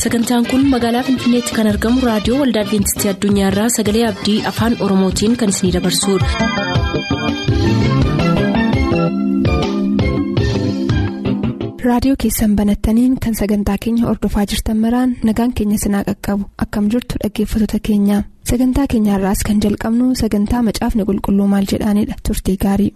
sagantaan kun magaalaa finfinneetti kan argamu raadiyoo waldaa adventistii addunyaarraa sagalee abdii afaan oromootiin kan isinidabarsudha. raadiyoo keessan banattaniin kan sagantaa keenya ordofaa jirtan maraan nagaan keenya sinaa qaqqabu akkam jirtu dhaggeeffattoota keenya sagantaa keenyaarraas kan jalqabnu sagantaa macaafni qulqulluu maal jedhaanidha turtii gaarii.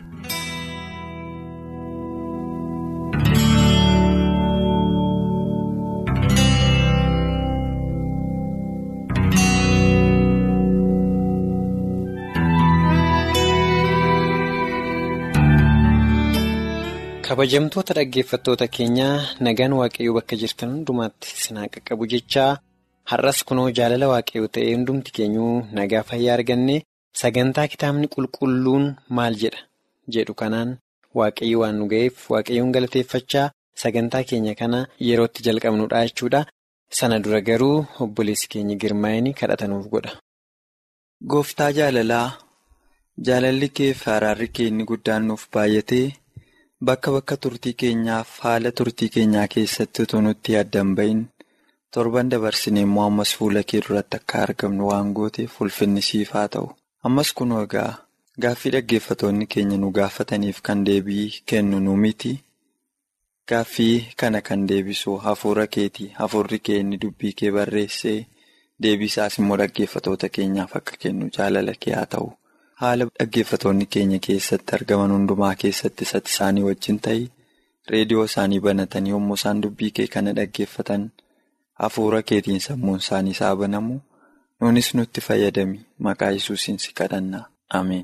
kabajamtoota dhaggeeffattoota keenyaa nagaan waaqayyoo bakka jirtan hundumaatti sinaa qaqqabu jechaa har'as kunoo jaalala waaqayyoo ta'ee hundumti keenyuu nagaa fayyaa arganne sagantaa kitaabni qulqulluun maal jedha jedhu kanaan waaqayyo waan nu ga'eef waaqayyoon galateeffachaa sagantaa keenya kana yerootti jalqabnudha jechuudha sana dura garuu obboleessi keenya girmaa'anii kadhatanuuf godha. Gooftaa jaalalaa jaalalli kee fi araarri kee inni guddaan nuuf baay'atee. Bakka bakka turtii keenyaaf haala turtii keenyaa keessatti utuu nutti addan bahin torban dabarsine immoo ammas fuula kee duratti akka argamnu waan gooteef ulfinni siif haa ta'u. Ammas kunoo egaa gaaffii dhaggeeffatoonni keenya nu gaafataniif kan deebii kennu nu miti. Gaaffii kana kan deebisu hafuura keeti. Hafuurri kee inni dubbii kee barreessee deebii isaas immoo dhaggeeffatoota keenyaaf akka kennu jaalala kee haa ta'u. Haala dhaggeeffatoonni keenya keessatti argaman hundumaa keessatti isatti isaanii wajjin ta'ii reediyoo isaanii banatanii yommuu isaan dubbii kee kana dhaggeeffatan hafuura keetiin sammuun isaanii isaa banamu nunis nutti fayyadami maqaa yesuusiin si kadhanna ameen.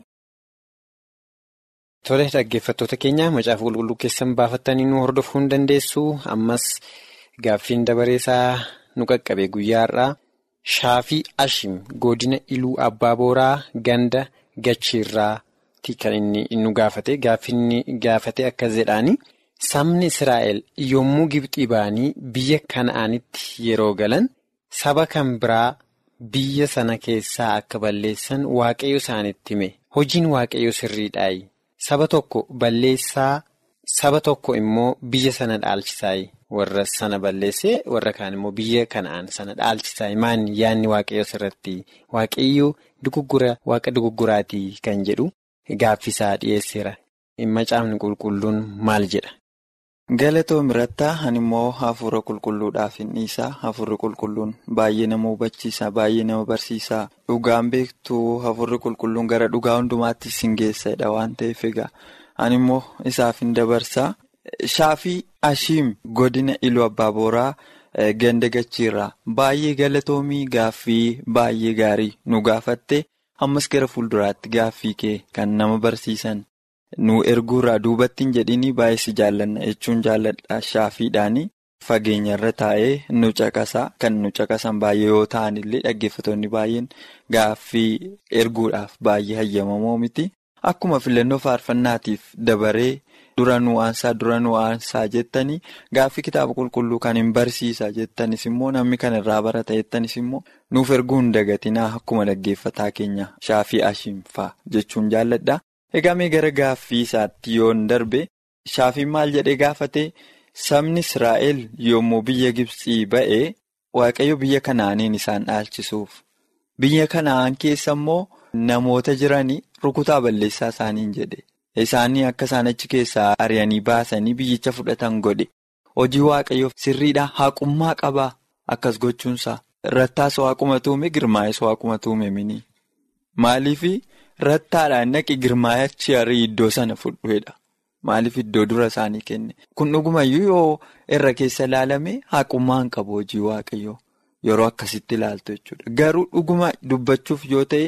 Tole dhaggeeffattoota keenya macaafa qulqulluu keessan baafattanii nu hordofuu hin dandeessu ammas gaaffiin dabareesaa nu qaqqabe guyyaa har'aa shaafii ashim godina iluu abbaa booraa ganda. Gachiirraati kan inni nu gaafate gaaffinni gaafate akkas jedhaani sabni Israa'el yommuu Gibxii ba'anii biyya kana'aanitti yeroo galan saba kan biraa biyya sana keessaa akka balleessan waaqayyo isaanitti hime hojiin waaqayyo sirriidhaayi saba tokko balleessaa saba tokko immoo biyya sana dhaalchisaayi warra sana balleessee warra kaan immoo biyya kana'aan sana dhaalchisaayi maan yaanni waaqayyo sirratti waaqayyo. Duguggura waaqa dugugguraatii kan jedhu gaaffisaa dhiyeesseera. Macaafni qulqulluun maal jedha? Galatoom irrattaa ani immoo hafuura qulqulluudhaaf hin dhiisaa. Hafuurri qulqulluun baay'ee nama hubachiisa. Baay'ee nama barsiisa. Dhugaan beektuu hafuurri qulqulluun gara dhugaa hundumaatti sin geessadha waan ta'eef egaa ani immoo isaaf hin dabarsaa. Shaafii Ashiim godina Iluu Abbaa Booraa. Ganda gachiirraa baay'ee galatoomii gaaffii baay'ee gaarii nu gaafatte ammas gara fuulduraatti gaaffii kee kan nama barsiisan nu erguurraa duubatti hin jedhini baay'ee si jaallanna jechuun jaalladha shaafiidhaani fageenyarra taa'ee nu caqasaa kan nu caqasan baay'ee yoo ta'an illee dhaggeeffatoonni baay'een gaaffii erguudhaaf baay'ee hayyamamoo miti akkuma filannoo faarfannaatiif dabaree. Dura nu'aansaa dura nu'aansaa jettanii gaaffii kitaaba qulqulluu kan hin barsiisa jettanis immoo namni kan irraa barata jettanis immoo nuuf erguu hin dagatinaa akkuma dhaggeeffataa keenya shaafii ashiinfaa jechuun jaalladha. Egaa mee gara gaaffii isaatti yoon darbe shaafiin maal jedhee gaafate sabni Israa'el yommuu biyya Gibxii ba'ee waaqayyo biyya kanaaniin isaan dhaalchisuuf biyya kanaan keessa immoo namoota jiranii rukutaa balleessaa isaaniin jedhe. Isaanii akka isaan achi keessaa ari'anii baasanii biyyicha fudhatan godhe hojii waaqayyoof sirriidhaa haqummaa qabaa akkas gochuunsaa rattaas waaquma tuume girmaa'es waaquma tuume mini maaliif rattaadhaan naqi girmaayachi arii iddoo sana fudhuedha maaliif iddoo dura isaanii kenne kun dhugumayyuu yoo irra keessa ilaalame haqummaan qabu hojii waaqayyoo yeroo akkasitti ilaaltu jechuudha garuu dhuguma dubbachuuf yoo ta'e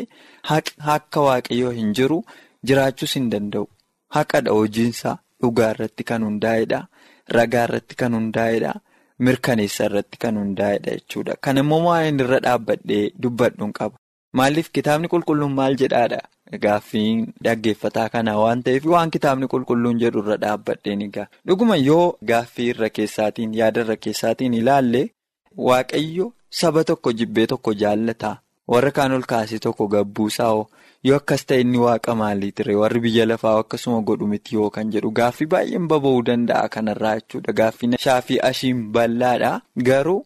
akka waaqayyoo hin jiru jiraachuus hin danda'u. Haqadha hojiinsaa dhugaa irratti kan hundaa'edha. Ragaa irratti kan hundaa'edha. Mirkaneessa irratti kan hundaa'edha jechuudha. Kan immoo waan irra dhaabbadhee dubbadhuun qaba. Maaliif kitaabni qulqulluun maal jedhaadha? Gaaffiin dhaggeeffataa kana waan ta'eef waan kitaabni qulqulluun jedhu irra dhaabbadheen egaa. Dhuguma yoo gaaffii irra keessaatiin yaada irra keessaatiin ilaalle waaqayyo saba tokko jibbee tokko jaallata. Warra kaan ol kaasee tokko gabbuusaa yoo akkas ta'e inni waaqa maalii ture warri biyya lafaa akkasuma godhu miti yoo kan jedhu gaaffii baay'een baba'uu danda'a kanarraa jechuudha. Gaaffii shaafii ashiin bal'aadha. Garuu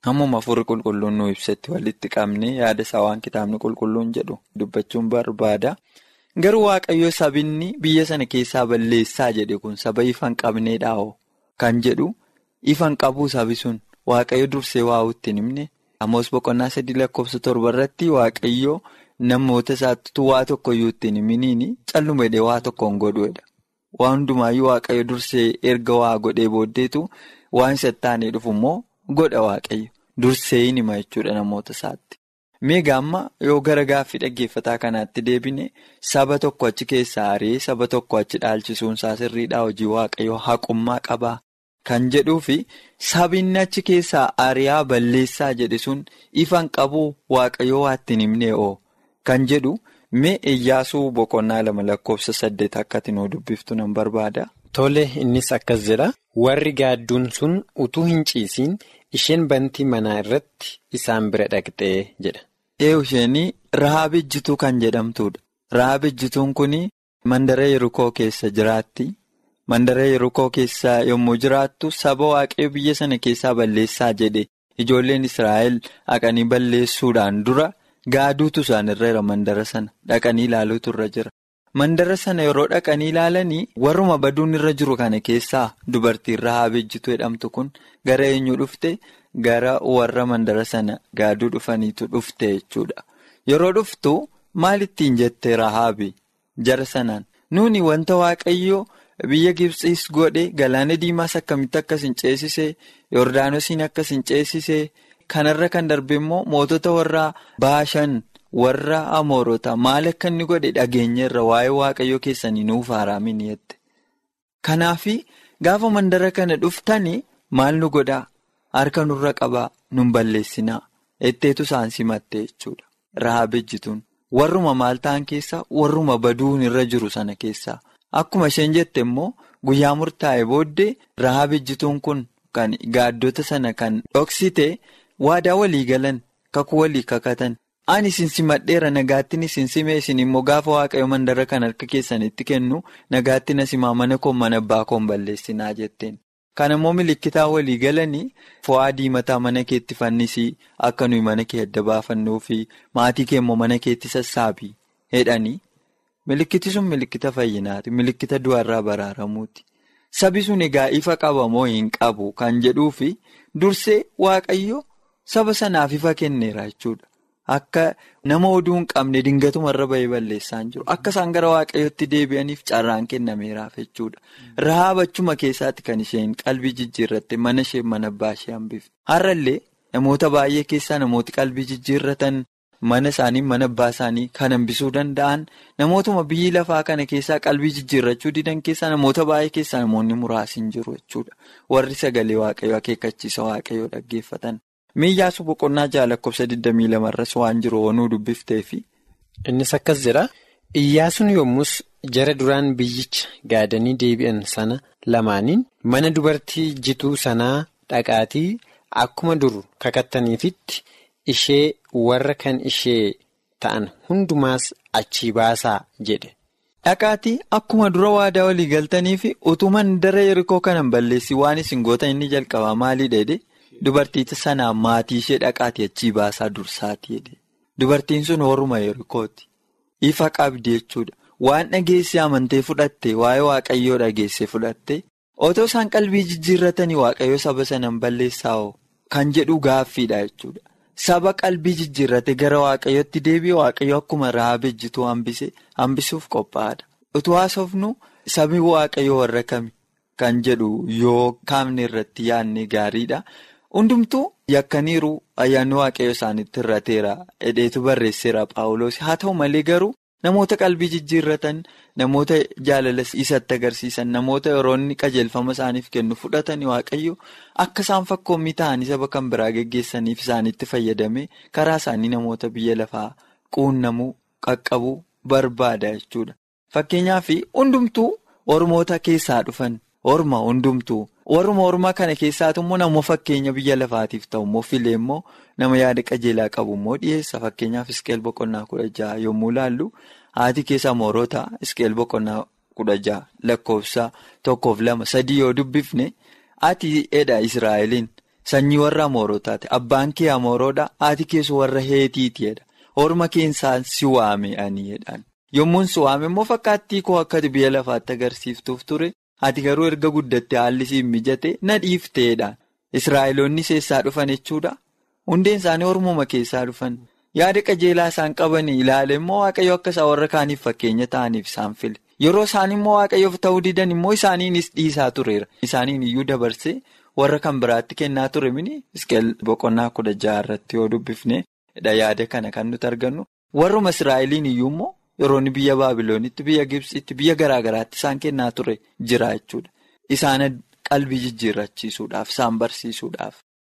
Ammuma hafuurri qulqulluun nu ibsetti walitti qabne yaada isaa waan kitaabni qulqulluun jedhu dubbachuun barbaada. Garuu waaqayyo sabinni biyya sana keessaa balleessaa jedhe kun saba ifa hin qabneedhaa'oo kan jedhu ifa hin qabu sabi sun waaqayyo dursee waa ittiin himne. Amoos boqonnaa sadii lakkoofsa torba irratti waaqayyo namoota isaatti waa tokkoyyuu ittiin himiniin calluma jedhee waa tokko hin godhuudha. Waan hundumaayyuu waaqayyo dursee erga waa godhee booddeetu waan isa taanee dhufu immoo godha waaqayyo. Dursee hin hima jechuudha namoota isaatti. Meegaa amma yoo gara gaaffii dhaggeeffataa kanaatti deebine saba tokko achi keessaa ari'ee saba tokko achi dhaalchisuun isaa sirriidhaa hojii waaqayyo haqummaa qabaa kan jedhuu fi sabinni achi keessaa ari'aa balleessaa jedhe sun ifan qabuu waaqayyo waa ittiin himnee oo kan jedhu mee iyyaasuu boqonnaa lama lakkoofsa saddeet akka ati nuu dubbiftu nan barbaada. Tole innis akkas jedha warri gaadduun sun utuu hin ciisiin. Isheen bantii manaa irratti isaan bira dhaqxee jedha. Eewu isheenii Rahaab ejjituu kan jedhamtuudha. Rahaab ejjituun kun mandara Yerukoo keessa jiraatti. Mandara Yerukoo keessa yommuu jiraattu saba waaqayyo biyya sana keessaa balleessaa jedhe ijoolleen Israa'el dhaqanii balleessuudhaan dura gaaduutu isaan irra jira mandara sana dhaqanii ilaaluutu irra jira. Mandara sana yeroo dhaqanii ilaalanii warruma baduun irra jiru kana keessaa dubartiin Rahaab ejjituu jedhamtu kun gara eenyu dhufte gara warra mandara sana gaaduu dhufaniitu dhufte jechuudha. Yeroo dhuftu maal ittiin jette Rahaabi jara sanaan nuuni wanta waaqayyo biyya Gibsiis godhe galaana diimaas akkamitti akkas hin ceesisee Yordaanosiin akkas hin ceesisee kanarra kan darbe immoo mootota warra baashan. warra amoorota maal akka inni godhe dhageenyeerra waa'ee waaqayyo keessanii nuuf haaraamin jette. Kanaafi gaafa mandara kana dhuftanii maal nu godhaa harka nurra qabaa nun balleessinaa etteetu isaan simatte jechuudha. Rahaab ejjituun warruma maal ta'an keessaa warruma baduun irra jiru sana keessaa akkuma isheen jette immoo guyyaa murtaa'e booddee Rahaab ejjituun kun kan gaaddota sana kan dhoksite waadaa walii galan kakuu walii kakatan. Ani isin simadheera nagaattiin isin simee isin immoo gaafa waaqayyo mandara kan harka keessanitti kennu nagaattiin asimaa mana koo mana abbaa koon balleessinaa jetteen. Kan immoo milikkitaa walii galanii fo'aa diimataa mana keetti fannisii akka nuyi mana kee adda baafannuu fi maatii kee immoo mana keetti sassaabii jedhanii milikkiti sun milikkita fayyinaati milikkita du'arraa baraaramuuti. Sabi sun egaa ifa qaba moo hin qabu kan jedhuu fi dursee waaqayyo saba sanaaf ifa kenneera jechuudha. Akka nama oduu hin qabne dingatumarra bahee balleessaan jiru. Akka isaan gara waaqayyootti deebi'aniif carraan kennameeraaf jechuudha. Rahaab achuma keessaatti kan isheen qalbii jijjiirratte mana ishee mana abbaa ishee hambifte. Har'allee namoota baay'ee keessaa namooti qalbii jijjiirratan mana isaanii mana abbaa isaanii kan hambisuu danda'an namootuma biyyi lafaa kana keessaa qalbii jijjiirrachuu didan keessaa namoota baay'ee keessaa namoonni muraasni hin jiru jechuudha. Warri sagalee waaqayyoo akeekkachiisa waaqayyoo dhaggeeffatan. Miiyyaasu boqonnaa ja'a lakkoofsa 22 irras waan jiru onuu dubbifteefi. Innis akkas jedha. Iyyaasuun yommus jara duraan biyyicha gaadanii deebi'an sana lamaaniin mana dubartii jituu sanaa dhaqaatii akkuma dur kakattaniifitti ishee warra kan ishee ta'an hundumaas achii baasaa jedhe. Dhaqaatii akkuma dura waadaa walii galtanii fi utuu mandara yerikoo kanan balleessi waan isin gootan inni jalqabaa maalii dheedhe? Dubartii sanaa maatii ishee dhaqaatii achii baasaa dursaati jedhe. Dubartiin sun horuma yerikooti. Ifa qabdi jechuudha. Waan dhageessee amantee fudhatte waa'ee waaqayyoo dhageessee fudhatte otoo isaan qalbii jijjiirratanii waaqayyoo saba sanaan balleessaa'oo kan jedhu gaaffiidha jechuudha. Saba qalbii jijjiirrate gara waaqayyootti deebi'e waaqayyo akkuma Rahaab ejjituu hambise hambisuuf qophaa'aadha. Utuu haasofnu sabii waaqayyoo warra kami kan jedhu yoo kaafne irratti yaadne gaariidha. Hundumtuu yakkaniiru ayyaanni waaqayyo isaanitti hir'ateera hidheetu barreesseera Paawuloos haa ta'u malee garuu namoota qalbii jijjiirratan namoota jaalala isatti agarsiisan namoota yeroonni qajeelfama isaaniif kennu fudhatanii waaqayyo akka isaan fakkoommii ta'anii saba kan biraa geggeessaniif isaanitti fayyadame karaa isaanii namoota biyya lafaa quunnamuu qaqqabuu barbaada jechuudha. Fakkeenyaaf hundumtuu ormoota keessaa dhufan orma hundumtuu. warruma ormaa kana keessaatu immoo nama fakkeenya biyya lafaatiif ta'u immoo filee immoo nama yaada qajeelaa qabu immoo dhiyeessa fakkeenyaaf iskeel boqonnaa kudha jaha yommuu laallu haati keessa moorota iskeel boqonnaa kudha jaha lakkoofsa tokkoof lama sadii yoo dubbifne ati edha israa'eliin Sanyii warra Amoorotaati. Abbaan kee Amooroodha. Haati kees warra Heetiitiidha. Orma keessaan si waame aniidhaan. Yommuun si waame immoo fakkaattii koo akka biyya lafaatti agarsiiftuuf ture. Ati garuu erga guddatte haalli siin mijate na dhiifteedhaan. Israa'eloonni seessaa dhufan jechuudha. Hundeen isaanii ormuma keessaa dhufan. Yaada qajeelaa isaan qaban ilaale immoo waaqayyo akka isaan warra kaaniif fakkeenya ta'aniif isaan file. Yeroo isaan immoo waaqayyoof ta'uu didan immoo isaaniinis dhiisaa tureera. Isaaniin iyyuu dabarsee warra kan biraatti kennaa ture mini Iskeel boqonnaa kudha jaha irratti yoo dubbifne yaada kana kan nuti argannu. Warruma Israa'eliin iyyuu immoo yeroo biyya Baabiloonitti, biyya Gibsitti, biyya garaa garaatti isaan kennaa ture jira jechuudha. Isaan qalbii jijjiirrachiisuudhaaf, isaan barsiisuudhaaf.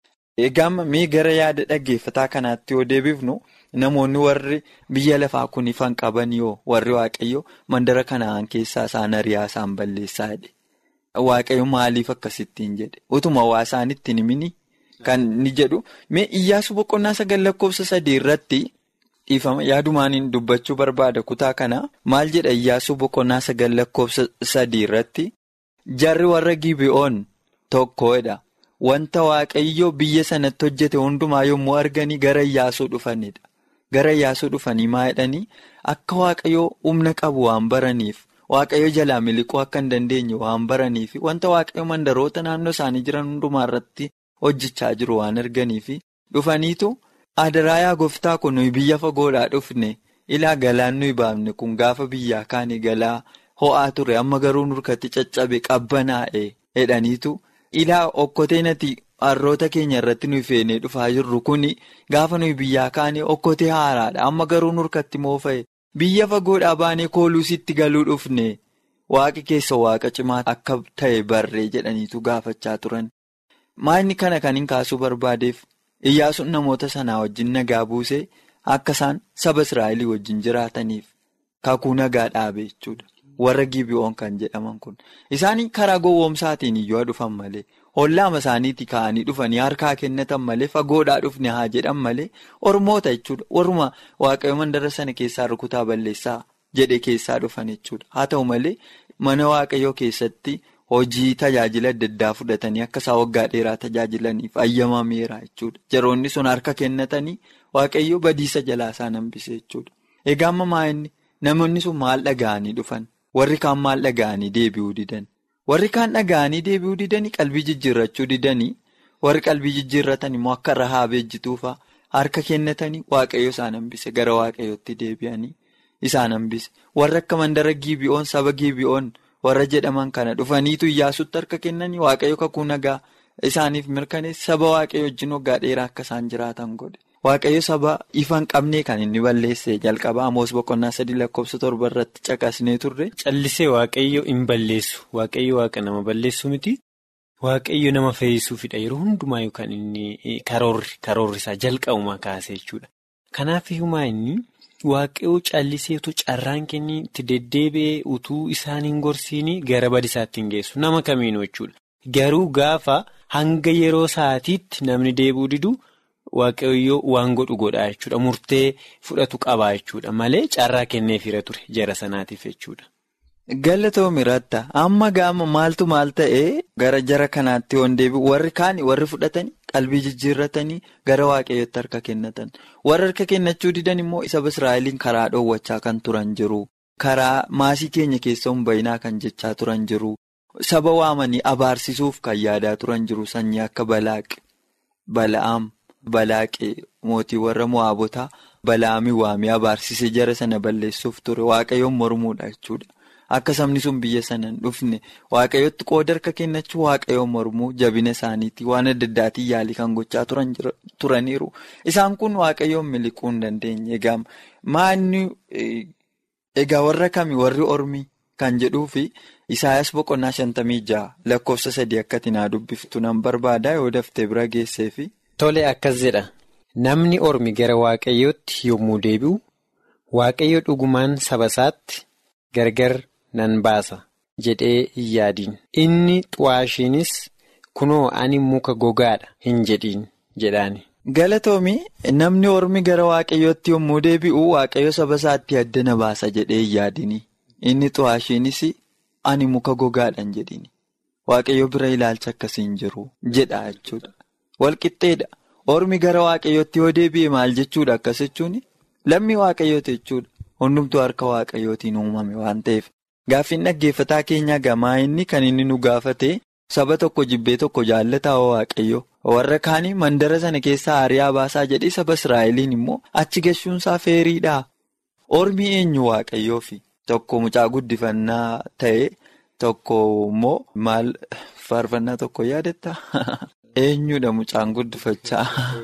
Egaa mee gara yaada dhaggeeffataa kanaatti yoo deebifnu namoonni warri biyya lafaa kun ifan qaban yoo warri waaqayyo mandara kanaan keessaa isaan ari'aa isaan balleessaa jedhe. Waaqayyo maaliif akkasittiin jedhe utuma waa isaan ittiin himini kan ni jedhu mee iyyaasu boqonnaa sagal lakkoofsa sadii irratti dhiifama yaadumaan dubbachuu barbaada kutaa kana maal jedha iyyaasu boqonnaa sagal lakkoofsa sadii irratti jarri warra gibi'oon tokkodha. Wanta waaqayyo biyya sanatti hojjete hundumaa yommuu arganii gara Iyyaasuu dhufanidha. Gara Iyyaasuu dhufanii maa jedhanii akka waaqayyo humna qabu waan baraniif waaqayyo jalaa miliquu akka hin dandeenye waan baraniif wanta waaqayyo mandaroota naannoo isaanii jiran hundumaa irratti hojjechaa jiru waan arganiif dhufaniitu adaraa yaa gooftaa kun nuyi biyya fagoodhaa dhufne ilaa galaan nuyi baafne kun gaafa biyyaa kaanii galaa ho'aa ture amma garuu nurkatti caccabe qabbanaa'e jedhaniitu. Ilaa okkotee nati harroota keenya irratti nuyi feenee dhufaa jirru kuni gaafa nuyi biyyaa kaane okkotee haaraadha. Amma garuu nurkatti moofa'e biyya fagoodhaa baanee kooluusitti galuu dhufne waaqi keessa waaqa cimaa akka ta'e barree jedhaniitu gaafachaa turan. Maalni kana kan hin kaasuu barbaadeef iyyaasuun namoota sanaa wajjin nagaa buusee akka isaan saba Israa'elii wajjin jiraataniif kakuu nagaa dhaabe jechuudha. Warra gibi'oon kan jedhaman kun isaanii karaa gowwoomsaatiin iyyuu dhufan malee hollaama isaaniitti ka'anii dhufanii harkaa kennatan malee fagoodhaa dhufne haa jedhan malee ormoota jechuudha warruma waaqayyo mandara sana keessaa rukutaa balleessaa jedhe keessaa dhufan jechuudha haa ta'u malee mana waaqayyoo keessatti hojii tajaajila adda addaa fudhatanii akka isaa waggaa dheeraa tajaajilaniif ayyamameera jechuudha jaroonni sun harka kennatanii waaqayyo badiisa jalaa isaan hambise jechuudha egaa ammaa inni namoonni sun maal dhaga'anii dhufan. Warri kaan maal dhaga'anii deebi'uu didan warri kaan dhaga'anii deebi'uu didanii qalbii jijjiirrachuu didanii warri qalbii jijjiirratan immoo akka rahaab ejjituufaa harka kennatanii waaqayyo isaan hambise gara waaqayyootti deebi'anii isaan hambise warri akka mandara gibi'oon saba gibi'oon warra jedhaman kana dhufaniitu iyyaasutti harka kennanii waaqayyo kakuu nagaa isaaniif mirkaneessa saba waaqayyo wajjin waggaa dheeraa akka isaan jiraatan godhe. Waaqayyo saba ifa hin qabnee kan inni balleesse jalqaba Amoos boqonnaa sadii lakkoofsa torba irratti caqasnee turre. Callisee waaqayyo hin balleessu waaqayyo waaqa nama balleessu miti waaqayyo nama fayyisuufidha yeroo hundumaa yookaan inni karoorri karoorri isaa jalqabumaa kaasee jechuudha. Kanaaf himaa inni waaqayyo calliseetu carraan kennii itti deddeebi'ee utuu isaan hin gorsiin gara badisaatti hin geessu nama kamiinuu jechuudha. Garuu gaafa hanga yeroo sa'aatiitti namni deebi'uu didu. Waaqayyoo waan godhu godhaa jechuudha. Murtee fudhatu qabaa jechuudha. Malee carraa kenneefira ture jara sanaatiif jechuudha. Galatoomii ratta amma gaama maaltu maal ta'ee gara jara kanaatti yoon deebi'u warri kaani warri fudhatanii qalbii jijjiirratanii gara waaqayyootti harka kennatan warri harka kennachuu didan immoo saba Israa'eliin karaa dhoowwachaa kan turan jiru karaa maasii keenya keessa hin bayinaa kan jechaa turan jiru saba waamanii abaarsisuuf kan yaadaa turan jiru sanyii akka balaaq bala'aam. Balaaqee mootii warra mo'aabotaa balaamii waamee abaarsisee jara sana balleessuuf ture waaqayyoon mormuudha jechuudha. Akka sabni sun biyya sana hin dhufne waaqayyootti qooda harka kennachuu waaqayyoon mormuu jabina isaaniitii waan adda addaatiin yaalii kan gochaa turaniiru. Isaan kun waaqayyoon miliquu hin dandeenye. Egaa maanni egaa warra kami warri ormii kan jedhuufi Isaayyaas boqonnaa shantamii jaha lakkoofsa sadii akkatti naa dubbiftu nan barbaada yoo daftee bira geesseefi. Tole akkas jedha namni ormi gara waaqayyootti yommuu deebi'u waaqayyo dhugumaan saba isaatti gargar nan baasa jedhee hin yaadiin inni xu'aashiinis kunoo ani muka gogaadha hin jedhiin jedhaani. Galatoomii namni ormi gara waaqayyootti yommuu deebi'u waaqayyo saba isaatti addana baasa jedhee hin yaadini inni xu'aashiinis ani muka gogaadha hin jedhini waaqayyo bira ilaalcha akkasii hin jiru jedha jechuudha. walqixxeedha. Ormi gara waaqayyootti yoo deebi'e maal jechuudha akkas jechuun lammii waaqayyooti jechuudha. Hundumtuu harka waaqayyootiin uumame waan ta'eef. Gaaffiin dhaggeeffataa keenyaa gamaa inni kan inni nu gaafate saba tokko jibbee tokko jaallataa waaqayyo. Warra kaanii mandara sana keessaa ari'aa baasaa jedhee saba Israa'eliin immoo achi gashuunsaa feeriidha. Ormi eenyu waaqayyoofi tokko mucaa guddifannaa ta'e tokko immoo maal faarfannaa tokko yaadatta? Eenyudha mucaan guddifachaa?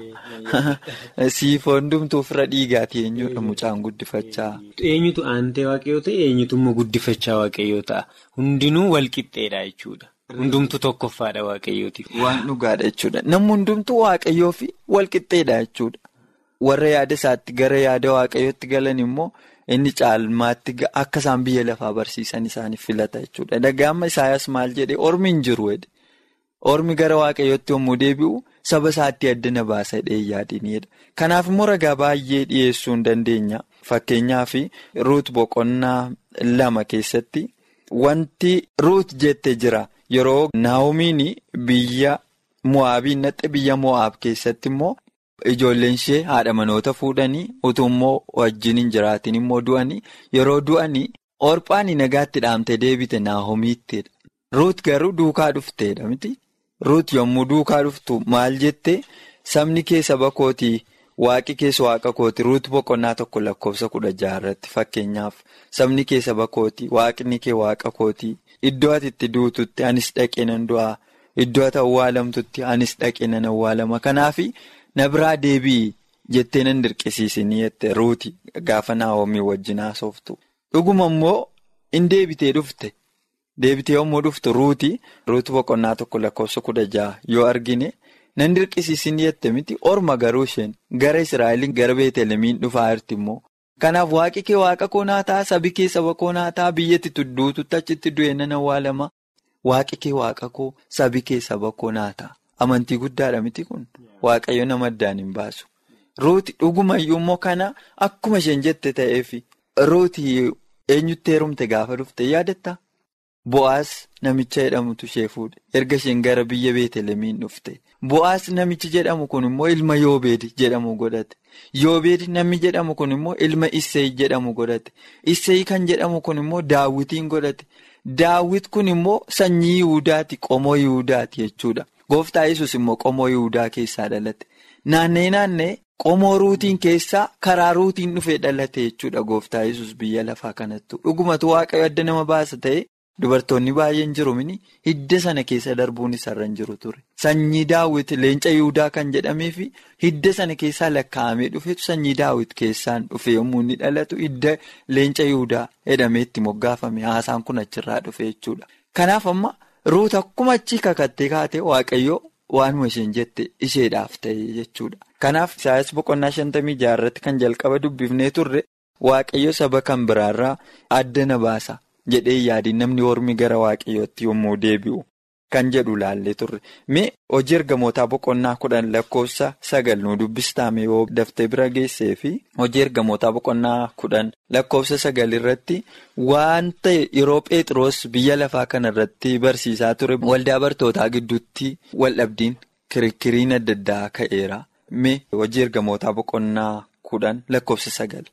Siif hundumtuu fira dhiigaati eenyudha mucaan guddifachaa? Eenyutu aantee waaqayyoo ta'e eenyutu immoo guddifachaa waaqayyoo ta'a. Hundinuu walqixxeedha jechuudha. Hundumtuu tokkoffaadha waaqayyootiif. Waan dhugaadha jechuudha. Namni hundumtuu waaqayyoo fi walqixxeedha jechuudha. Warra yaada isaatti gara yaada waaqayyootti galan immoo inni caalmaatti akka isaan biyya lafaa barsiisan isaaniif filata jechuudha. Dhagaama Isaayyaas maal jedhee ormi hin jiru jedhe. Ormi gara waaqayyootti yommuu deebi'u saba isaatti addana baasa jedhee yaadinidha. Kanaaf immoo ragaa baay'ee dhiyeessuu hin dandeenya. Fakkeenyaaf ruut boqonnaa lama keessatti wanti ruut jette jira. Yeroo naa'omiin biyya mo'aabiin naqxe biyya mo'aab keessatti immoo ijoolleen ishee haadha manoota fuudhanii utuu immoo wajjin hin jiraatin immoo du'anii yeroo du'anii orphaan nagaatti dhaamte deebite naa'omiittidha. Ruut garuu duukaa dhufteedha miti. Ruut yommuu duukaa dhuftu maal jette sabni kee saba kootii waaqi keessa waaqa kooti ruut boqonnaa tokko lakkoofsa kudha jaha irratti fakkeenyaaf sabni kee saba kooti waaqni kee waaqa kootii. Iddoo ati itti duututti anis dhaqee nan du'aa iddoo ati awwaalamtutti anis dhaqee nan awwaalama kanaaf na biraa deebi'i jettee nan dirqisiisinii jette ruuti gaafa naa'omii wajjin haasoftu. Dhuguma immoo in deebitee dhufte deebitee yommuu dhuftu ruuti ruuti boqonnaa tokko lakkoofsa kudha jaha yoo argine nan dirqisiisinii jette miti orma garuu isheen gara Israa'eliin gara Beetelemiin dhufaa jirti immoo. Kanaaf waaqi kee waaqa koo naa ta'a sabi kee saba koo naa ta'a biyyatti tudduututti achitti du'e nan awwaalama waaqi kee waaqa koo sabi kee saba koo naa ta'a amantii guddaadha miti kun waaqayyo nama addaan hin baasu. Ruuti dhugumayyuu immoo kana akkuma isheen jette ta'eefi ruuti eenyutti heerumte gaafa dhufte yaadatta Bo'aas namicha jedhamutu ishee fuudhe erga isheen gara biyya Beetelemiin dhufte. Bo'aas namichi jedhamu kun immoo ilma Yoobeed jedhamu godhate. Yoobeed namni jedhamu kun immoo ilma Isseey jedhamu godhate. Isseey kan jedhamu kun immoo Daawwitiin godhate. Daawwit kun immoo sanyii Yihudaati qomoo Yihudaati jechuudha. Gooftaa Yesus immoo qomoo Yihudaa keessaa dhalate. Naannee naannee qomoo ruutiin keessaa karaa ruutiin dhufee dhalate jechuudha gooftaa Yesus biyya lafaa kanattu. Dhugumatu waaqayyo adda nama baasa ta'e. Dubartoonni baay'een jiru mini hidda sana keessa darbuun isarra hin jiru ture. Sanyii daawwit leenca Yihudaa kan jedhameefi hidda sana keessaa lakkaa'amee dhufetu sanyii daawwit keessaan dhufe yommuu inni dhalatu hidda leenca Yihudaa jedhamee itti moggaafame haasaan kun achirraa dhufe jechuudha. Kanaaf amma ruut akkuma achii kakattee kaatee waaqayyoo waanuma isheen jette isheedhaaf ta'e jechuudha. Kanaaf Isaayyaas boqonnaa shantamii jaha irratti kan jalqaba dubbifnee turre waaqayyo saba kan biraarraa adda na baasa. jedhee yaadiin namni ormi gara waaqayyootti yommuu deebi'u kan jedhu laallee turre mee hojii ergamootaa boqonnaa kudhan lakkoofsa sagal nu dubbistaame yoo daftee bira geessee fi hojii ergamootaa boqonnaa kudhan lakkoofsa sagal irratti waan ta'e yeroo Pheexroos biyya lafaa kana irratti barsiisaa ture waldaa bartootaa gidduutti waldhabdiin kirikiriin adda addaa ka'eera mee hojii ergamootaa boqonnaa kudhan lakkoofsa sagal.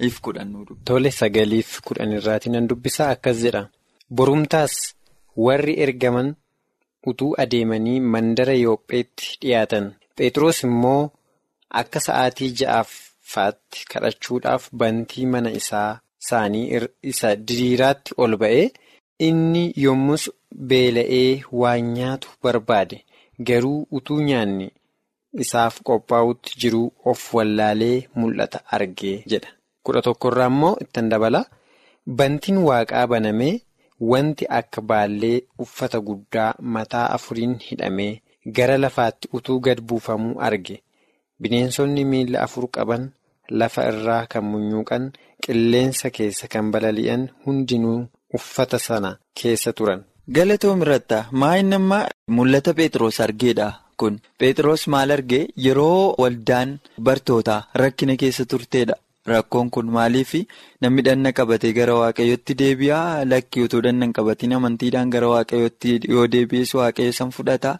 Tole sagaliif kudhan irraatii nan dubbisaa akkas jedha. Borumtaas warri ergaman utuu adeemanii mandara Yoopheetti dhiyaatan. Phexros immoo akka sa'aatii ja'affaatti kadhachuudhaaf bantii mana isaa isaanii isa diriiraatti ol ba'ee inni yommus beela'ee waan nyaatu barbaade garuu utuu nyaanni isaaf qophaa'utti jiruu of wallaalee mul'ata argee jedha. kudha tokkorraa immoo ittiin dabala bantiin waaqaa banamee wanti akka baallee uffata guddaa mataa afuriin hidhamee gara lafaatti utuu gad buufamuu arge bineensonni miila afur qaban lafa irraa kan munyuuqan qilleensa keessa kan balali'an hundinuu uffata sana keessa turan. Galatoom irratti maayin amma mul'ata Pheexroos argeedha kun Pheexroos maal argee yeroo waldaan bartootaa rakkina keessa turteedha. Rakkoon kun maaliif namni dhanna qabatee gara waaqayyootti deebi'aa lakkii utuu dhanna hin qabatiin amantiidhaan gara waaqayyootti yoo deebi'es waaqayyo san fudhata.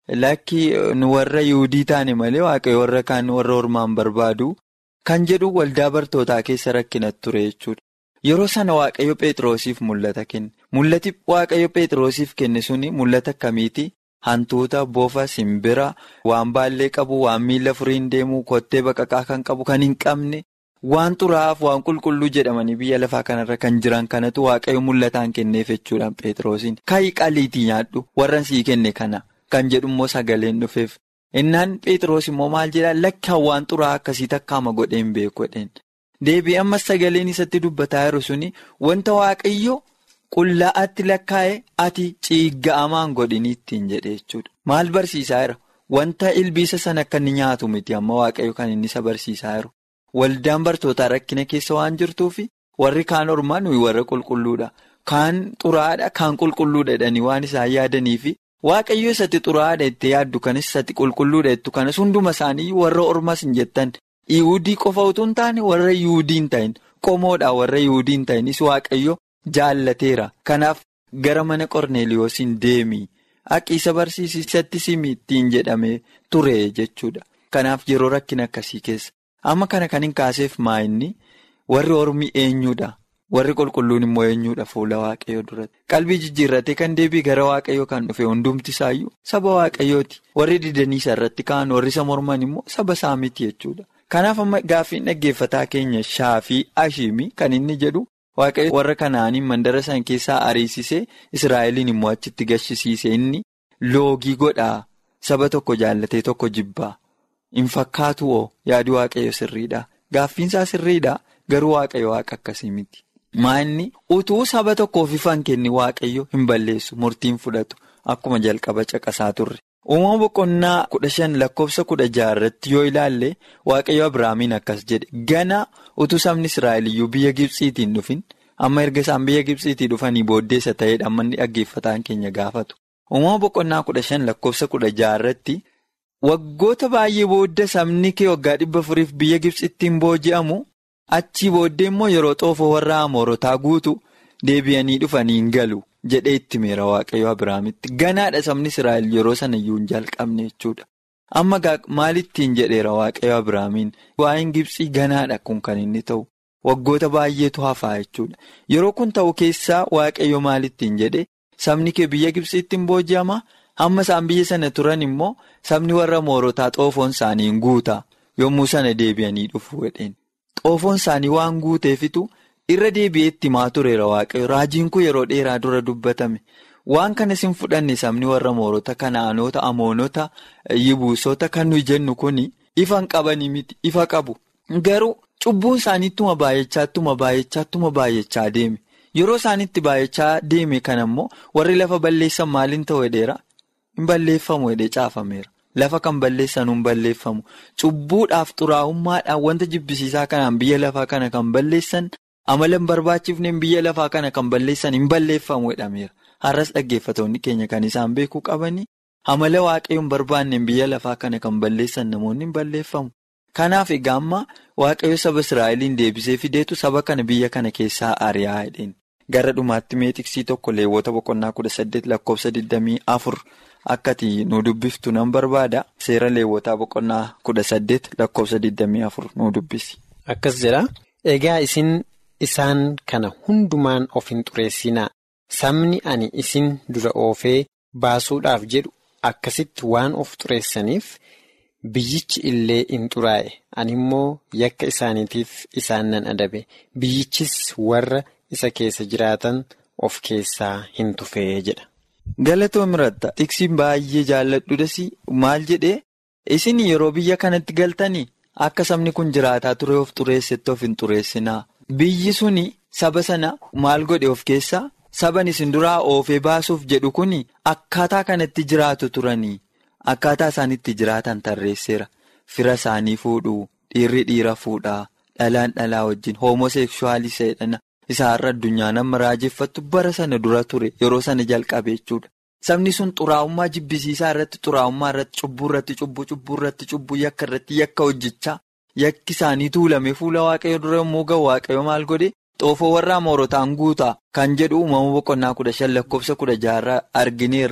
lakki warra Yihuudii taane malee waaqayyo warra kaan warra ormaan barbaadu kan jedhu waldaa bartootaa keessa rakkinatti ture jechuudha. Yeroo sana waaqayyo Pheexroosiif mul'ata kenne. Mul'ati waaqayyo Pheexroosiif kenne suni mul'ata akkamiiti? Hantuuta, bofa, simbira, waan baallee qabu, waan miila furiin deemu, kottee baqaqaa kan qabu, kan hin qabne, waan xuraa'aaf, waan qulqulluu jedhamanii biyya lafaa kanarra kan jiran kanatu waaqayyo mul'ataan kenneef jechuudhaan Pheexroosiin. Kaayi qaliitii nyaadhu warra sii kenne kana kan jedhummoo sagaleen dhufeef. Innaan Pheexroos immoo maal jedhaa lakkaan waan xuraa'aa akkasii takkaama godheen beeku jedheen. Deebii ammas sagaleen isatti dubbataa jiru suni wanta waaqayyo. Qullaa'aatti lakkaa'e ati ciigga'amaan godhini ittiin jedhe jechuudha. Maal barsiisaa jira? Wanta ilbiisa sana akka inni nyaatu miti amma waaqayyo kan inni isa barsiisaa jiru. Waldaan bartootaa rakkina keessa waan jirtuufi warri kaan ormaa nuyi warra qulqulluudha. Kaan xuraadha, kaan qulqulluudha jedhanii waan isaan yaadaniifi waaqayyo isatti xuraadha itti yaaddu kanis isatti qulqulluudha jettu kanas hunduma isaanii warra ormas hin jettan. Yihuudii qofa utuu hin taane warra Yihuudii hin ta'in qomoodha warra Yihuudii hin ta'inis waaqayyo. Jaallateera kanaaf gara mana Qorneeliyoosiin deemi haqiisa barsiisatti simi ittiin jedhamee ture jechuudha. Kanaaf yeroo rakkina akkasii keessa amma kana kan hin kaaseef maa'inni warri ormi eenyuudha warri qulqulluun immoo eenyuudha fuula waaqayyoo duratti qalbii jijjiirratee kan deebii gara waaqayyoo kan dhufe hundumti isaayyuu saba waaqayyooti warri didanii irratti ka'an warri isa morman immoo saba isaa miti jechuudha. Kanaaf amma gaaffiin dhaggeeffataa keenya shaafii ashiimii kan inni jedhu. Waaqayyo warra kanaaniin mandara san keessaa ariisisee Israa'eliin immoo achitti gashisiise inni loogii godhaa saba tokko jaallatee tokko jibbaa hin fakkaatu oo yaadi waaqayyo sirriidha. Gaaffiinsaa sirriidha garuu waaqayyo waaqa akkasii miti. Maanni utuu saba tokkoof ifaan kenni waaqayyo hin balleessu murtiin fudhatu akkuma jalqaba caqasaa turre. Uumama boqonnaa kudha shan lakkoofsa kudha jaha irratti yoo ilaalle waaqayyo Abiraamiin akkas jedhe gana utuu sabni Israa'eliyyuu biyya Gibsiitiin dhufin amma erga isaan biyya Gibsiitii dhufanii booddeessa ta'edha amma inni dhaggeeffataan keenya gaafatu. Uumama boqonnaa kudha shan lakkoofsa kudha jaha irratti waggoota baay'ee booda sabni kee waggaa dhibba afuriif biyya Gibsiittiin booji'amu achii booddee immoo yeroo xoofoo warra Amoorotaa guutu deebi'anii dhufanii hin galu. jedhee itti meera waaqayyo Abiraamitti ganaadha sabni Israa'el yeroo sana iyyuu hin jalqabne jechuudha. Amma maalittiin jedheera waaqayyo Abiraamiin waa'een Gibsii ganaadha kun kan inni ta'u waggoota baay'eetu hafaa jechuudha. Yeroo kun ta'u keessaa waaqayyo maalittiin jedhe sabni kee biyya Gibsiitti hin booji'ama hamma isaan biyya sana turan immoo sabni warra moorotaa xoofoon isaanii hin guuta yommuu sana deebi'anii dhufu jedheen. Xoofoon isaanii waan guuteefitu. Irra deebi'ee itti maa tureera waaqayyo raajiin kun yeroo dheeraa dura dubbatame waan kanas hin fudhanne sabni warra moorota kanaanota amoonota yibuusota kan nuyi jennu kun ifa hin qabanii miti ifa qabu garuu cubbuun isaaniittuma baay'achaatuma baay'achaatuma baay'achaa deeme yeroo isaaniitti baay'achaa deeme kana immoo warri lafa balleessan maaliin ta'u hedheera hin balleeffamu hedhee caafameera lafa kan balleessan hin balleeffamu cubbuudhaaf xuraa'ummaadhaan wanta jibbisiisaa kanaan biyya lafaa kana kan balleessan. amala hin barbaachifneen biyya lafaa kana kan balleessan hin balleeffamu jedhameera har'as dhaggeeffatoonni keenya kan isaan beekuu qabanii amala waaqayyoon hin barbaanneen biyya lafaa kana kan balleessan namoonni hin balleeffamu kanaaf egaa amma waaqayyo saba israa'eliin deebisee fideetu saba kana biyya kana keessaa ari'aa jedheen gara dhumaatti meetiksii tokko leewwota boqonnaa kudha saddeet lakkoofsa digdamii afur akkati nu dubbiftu nan barbaada seera leewwotaa boqonnaa kudha saddeet lakkoofsa digdamii afur nu dubbisi. Akkas jedha egaa isin. Isaan kana hundumaan of hin xureessinaa sabni ani isin dura oofee baasuudhaaf jedhu akkasitti waan of xureessaniif biyyichi illee hin xuraa'e ani immoo yakka isaaniitiif isaan nan adabe biyyichis warra isa keessa jiraatan of keessaa hin tufee jedha. Galatoon muratta tiksiin baay'ee jaalladhuudhas maal jedhee isin yeroo biyya kanatti galtanii akka sabni kun jiraataa ture of xureessetti of hin xureessinaa. Biyyi suni saba sana maal godhe of keessaa saban isin duraa oofee baasuuf jedhu kuni akkaataa kanatti jiraatu turanii akkaataa isaan itti jiraatan tarreesseera fira isaanii fuudhuu dhiirri dhiira fuudhaa dhalaan dhalaa wajjin hoomosekshuwaalii seedhana isaarra addunyaa nama raajeffattu bara sana dura ture yeroo sana jalqabe jechuudha. Sabni sun xuraa'ummaa jibbisiisaa irratti xuraa'ummaa irratti cubbuu irratti cubbuu cubbuu irratti cubbuu yakka irratti yakka hojjechaa. Yakki isaanii tuulame fuula waaqayyo dura yommuu ga'u waaqayyo maal godhe xoofoo warra amoorotaan guutaa kan jedhu uumama boqonnaa kudha shan lakkoofsa kudha jaha argineerra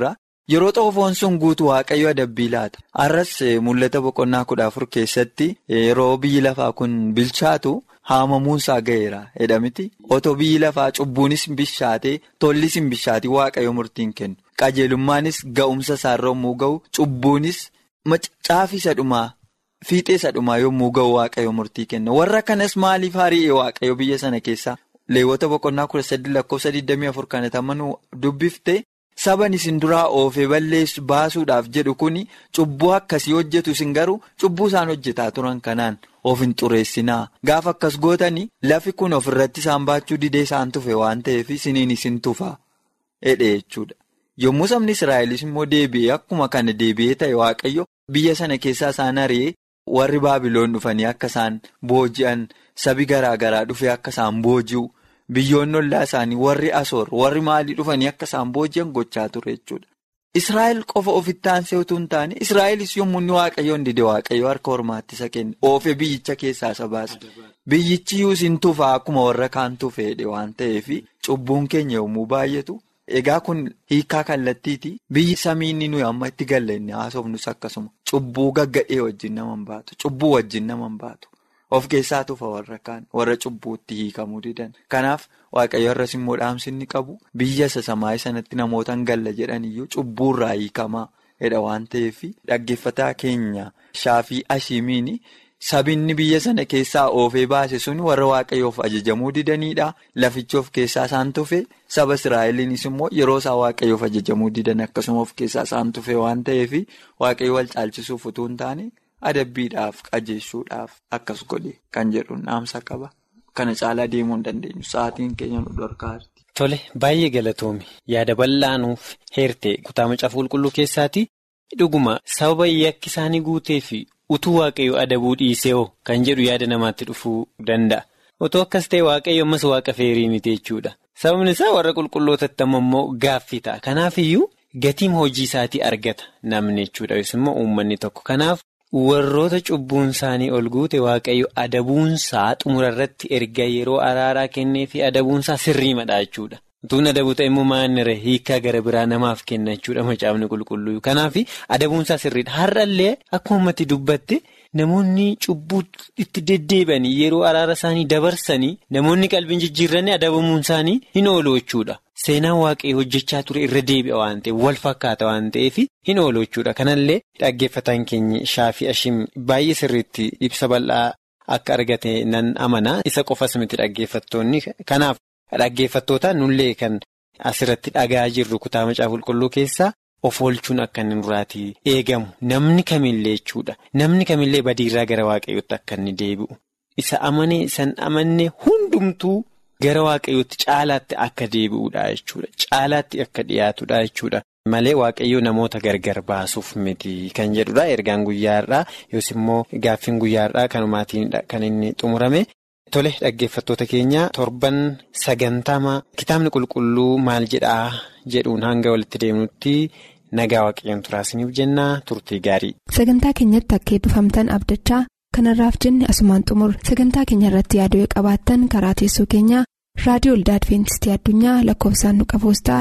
Yeroo xoofoon sun guutu waaqayyo adabbii laata. Arras mul'ata boqonnaa kudha afur keessatti yeroo biyyi lafaa kun bilchaatu haamamuunsaa ga'eera jedhamiti. Otoo biyyi lafaa cubbuunis bishaatee tollis hin bishaatiin waaqayyo murtiin kennu. Qajeelummaanis ga'umsa isaarra yommuu ga'u cubbuunis caafii sadhumaa fiixee sadhumaa yommuu ga'u waaqayyo murtii kenna. Warra kanas maaliif hari'e waaqayyo biyya sana keessaa? Leewwata boqonnaa kudha sadii lakkoofsa 24 kan tamanuu dubbifte. Saban isin duraa oofee balleessu baasuudhaaf jedhu kuni cubbuu akkasii hojjetu isin garuu cubbuu isaan hojjetaa turan kanaan of hin xureessinaa. Gaafa akkas gootanii lafi kun ofirratti isaan baachuu didee isaan tufe waan ta'eef isiniin isin tufa. Edhe jechuudha. Yommuu sabni Israa'elis immoo deebi'ee akkuma kana deebi'ee ta'e waaqayyo biyya sana keessaa isaan ari'ee warri Baabiloon dhufanii akka isaan booji'an sabi garaa garaa dhufee akka isaan booji'u. Biyyoonni ollaa isaanii warri asoor warri maalii dhufanii akka isaan booji'an gochaa ture jechuudha. Israa'el qofa ofitti aansee utuu hin taane Israa'elis yommuu inni waaqayyoon dide waaqayyo harka hormaatti isa kenne oofee biyyicha keessaa isa baase. Biyyichi isin tufaa akkuma warra kaan tufeedhe waan ta'eef cubbuun keenya yommuu baay'atu. Egaa kun hiikaa kallattiiti. Biyyi samii inni nuyi amma itti galle inni haasofnus akkasuma. Cubbuu gaggadhee wajjin nama hin baatu. Cubbuu wajjin nama hin baatu. Of keessaa tufa warra kaan warra cubbuutti hiikamuu didan. Kanaaf waaqayyo irras immoo dhaamsi inni qabu biyya isa samaayii sanatti namoota hin galla jedhaniyyuu cubbuurraa hiikamaa jedha waan ta'eef dhaggeeffataa keenya shaafii ashiimiin sabinni biyya sana keessaa oofee baase sun warra waaqayyoof ajajamuu didanidha. Lafichi of keessaa isaan tufe saba Israa'eliinis immoo yeroo isaa waaqayyoof ajajamuu didan akkasuma of keessaa isaan tufe waan ta'eef waaqayyo wal caalchisuuf utuu hin taane. Adabbiidhaaf qajeessuudhaaf akkas godhe kan jedhuun dhaamsa qaba. Kana caalaa deemuu hin dandeenyu. Sa'aatiin keenya nu dhorkaa Tole baay'ee galatoomi yaada bal'aanuuf heerte kutaa macaafa qulqulluu keessaati dhuguma sababa yakki isaanii guutee fi utuu waaqayyo adabuu dhiisee hoo kan jedhu yaada namaatti dhufuu danda'a. Otoo akkas ta'e waaqayyo ammas waaqa feerii miti jechuudha. Sababni isaa warra qulqullootatti ammoo gaaffii ta'a. Kanaaf iyyuu gatiin hojii isaatii argata namni jechuudha yookiin immoo uummanni tokko. Kanaaf warroota cubbuun isaanii ol guute waaqayyo adabuunsaa xumura irratti erga yeroo araaraa kennee fi adabuunsaa sirriimadha jechuudha. Utuun adabuu ta'e immoo maannira hiikaa gara biraa namaaf kenna jechuudha macaafni qulqulluu. Kanaaf adabuunsaa sirriidha. Har'allee akkuma ummati dubbatte namoonni cubbuu itti deddeebi'anii yeroo araara isaanii dabarsanii namoonni qalbiin jijjiiranii adabamuun isaanii hin oolu jechuudha. Seenaan waaqayyoo hojjechaa ture irra deebi'a waan ta'eef wal fakkaata waan ta'eef hin oolu jechuudha. Kanallee dhaggeeffataan keenya shaafii ashim baay'ee sirriitti ibsa bal'aa akka argate nan amana. Isa qofas miti dhaggeeffattoonni. Kanaaf dhaggeeffattootaan nullee kan asirratti dhagaa jirru kutaa macaafa qulqulluu keessaa of oolchuun akka inni duraatii eegamu. Namni kamillee jechuudha. Namni kamillee badiirraa gara waaqayyootti akka inni deebi'u. Isa amanee isan amanne hundumtuu. Gara waaqayyootti caalaatti akka deebi'uudha jechuudha. Caalaatti akka dhiyaatudha jechuudha. Malee waaqayyoo namoota gargar baasuuf miti kan jedhudha. Ergaan guyyaarraa yookiin immoo gaaffiin guyyaarraa kanumaatiin kan inni xumurame. Tole dhaggeeffattoota keenya torban sagantama kitaabni qulqulluu maal jedhaa jedhuun hanga walitti deemnutti nagaa waaqayyoon turaasiniif jennaa turtii gaarii. Sagantaa keenyatti akka eebbifamtan abdachaa. kanarraaf jenne asumaan xumur sagantaa keenya irratti yaaduu qabaattan karaa teessoo keenyaa raadiyoo olda adventistii addunyaa lakkoofsaanduqa poostaa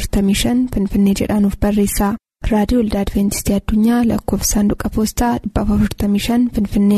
455 finfinnee jedhaanuf barreessa raadiyoo olda adventistii addunyaa lakkoofsaanduqa poostaa 455 finfinnee.